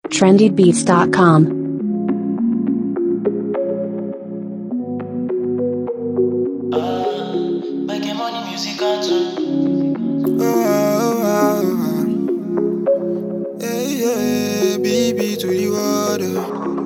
trendybeats.com. Making money, music on tune. Oh, oh, oh. Hey, yeah, BB to the water.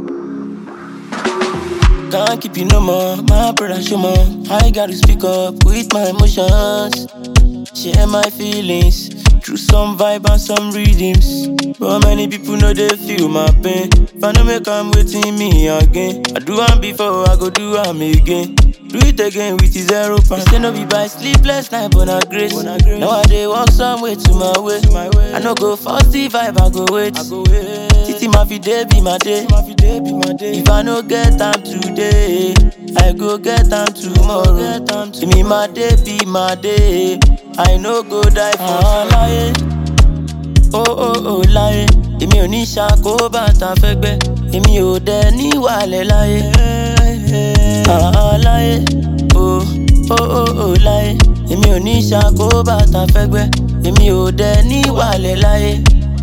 Can't keep you no more, my brother show more. I gotta speak up with my emotions. Share my feelings through some vibe and some rhythms. But many people know they feel my pain. If I no make I'm waiting me again. I do one before, I go do am again. Do it again with the zero pound. Say no be by sleepless night, but na grace. Now I dey walk some way to my way. I no go force the vibe, I go wait. Titi ma fi day be my day. If I no get time today, I go get time tomorrow. Give me my day, be my day. I no go die for láyé. Oh oh oh láyé. Èmi ò ní ṣàkóbá tá fẹ́ gbẹ́. Èmi ò dẹ ní wàlẹ̀ láyé. Ah láyé. Oh oh oh oh láyé. Èmi ò ní ṣàkóbá tá fẹ́ gbẹ́. Èmi ò dẹ ní wàlẹ̀ láyé.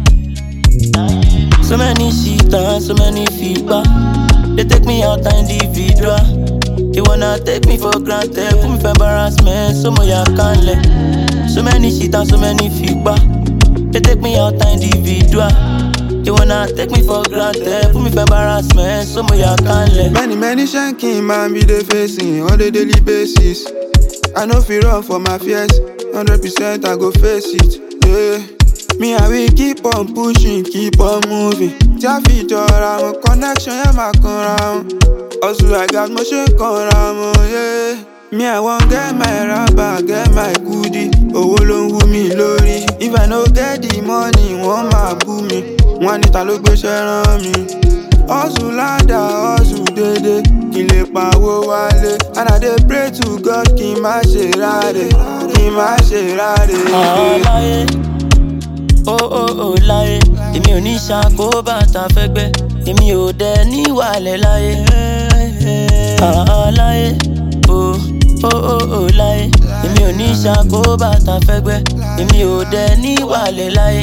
So many shit and so many feedback. They take me out individual. They wanna take me for granted, put me for embarrassment, so more ya can't let. So many shit and so many feedback. They take me out individual. They wanna take me for granted, put me for embarrassment, so more ya can't let. Many, many shanking man be the facing on a daily basis. I know fi run for my fears, 100% I go face it. Yeah. Me I will keep on pushing, keep on moving. Tí a fi jọra wọn, connection yẹn máa kanra wọn. Hustle I got mo ṣe ń kanra wọn. Yeah. Me I wan get my rubber, get my goodie. Owó ló ń wú mi lórí. If I no get the money, wọ́n máa bú mi. Wọ́n ní ta ló gbéṣẹ́ rán mi. Hustle ládà, hustle dédé. Kí n lè pawó wálé. And I dey pray to God kí n má ṣe ráre. Kí n má ṣe ráre. Ah, láyé. Oh oh oh láyé. Èmi ò ní ṣàkóbá tá fẹ́ gbẹ́. Èmi ò dẹ ní wàlẹ̀ láyé. Ah, láyé. Oh oh oh oh láyé. Èmi ò ní ṣàkóbá tá fẹ́ gbẹ́. Èmi ò dẹ ní wàlẹ̀ láyé.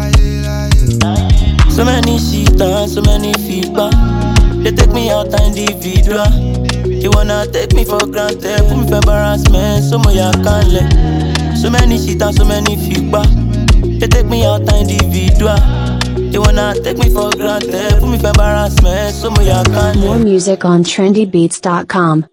So many shit and so many feedback. They take me out individual. They wanna take me for granted, put me for embarrassment, so more ya can't let. So many shit and so many feedback. They take me out individual. They wanna take me for granted, put me for embarrassment, so more ya can't More let. music on trendybeats.com.